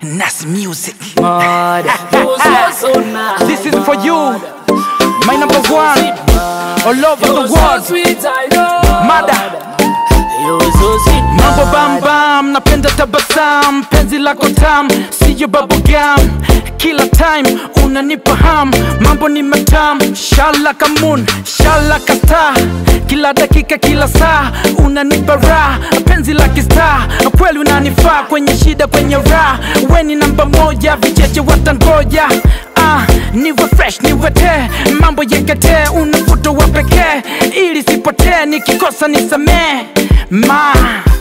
Nas Music. Mad. This is for you, my number one, all over the world. Mada. Mambo bam bam, napenda tabasam, penzi lako tam, siyo bubblegum. Kila time unanipa ham, mambo ni matam, shala kamun, shala kasta. Kila dakika, kila saa unanipa raha, penzi la kista, kweli unanifaa kwenye shida, kwenye raha. We ni namba moja, vicheche watangoja. Ah, niwe fresh, niwe te, mambo yekete, unavuto wa pekee, ili sipotee, nikikosa nisamee ma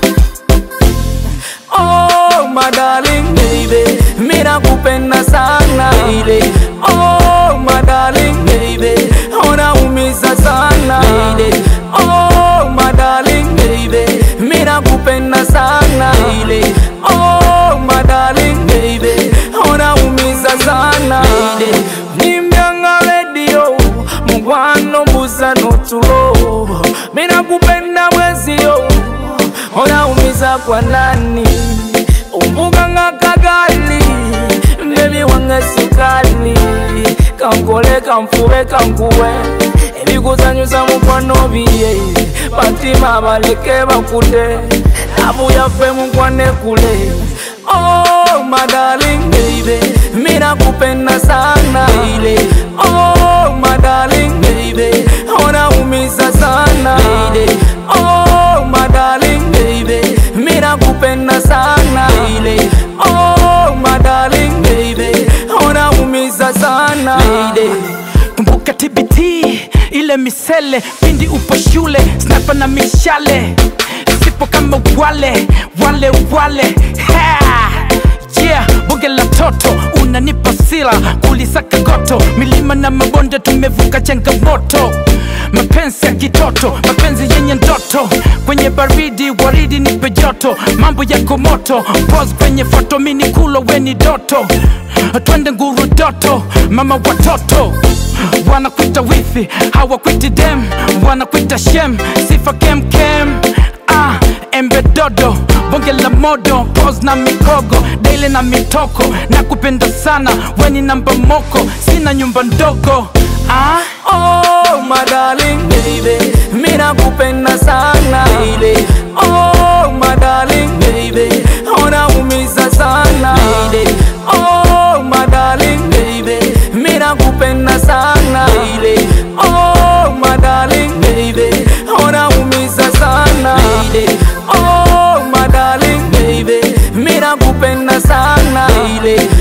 Oh, my darling baby, mimi nakupenda sana baby. Oh, my darling baby, unaumiza sana baby. Oh, my darling baby, mimi nakupenda sana baby. Oh, my darling baby, unaumiza sana baby. Nimyanga radio, mugwano mbuza notulo, mimi nakupenda mwezio unaumiza kwa nani umbuga nga kagali mbebi wange sukali kankole kanfube kankuwe ebikuzanyusa mukwano biye batima baleke bakute nabu yaffe mukwane kule Oh, my darling baby, mimi nakupenda sana baby. Oh, my darling baby, unaumiza sana baby. Oh, my darling baby, mimi nakupenda sana baby. Oh, my darling baby, unaumiza sana baby. kumbuka TBT ile misele pindi upo shule snapa na mishale sipo kama wale wale wale ha! yeah bonge la toto unanipa sila kulisaka goto milima na mabonde tumevuka changamoto mapenzi ya kitoto mapenzi yenye ndoto kwenye baridi waridi nipe joto mambo yako moto pos kwenye foto mini kulo weni doto twende nguru doto mama watoto wanakwita wifi hawakwiti dem wanakwita shem sifa kemkem ah, embe dodo bonge la modo pos na mikogo daile na mitoko na kupenda sana weni namba moko sina nyumba ndogo ah? Oh, my darling baby, mimi nakupenda sana baby. Oh, my darling baby, unaumiza sana baby. Oh, my darling baby, mimi nakupenda sana baby. Oh, my darling baby, unaumiza sana baby. Oh, my darling baby, mimi nakupenda sana baby.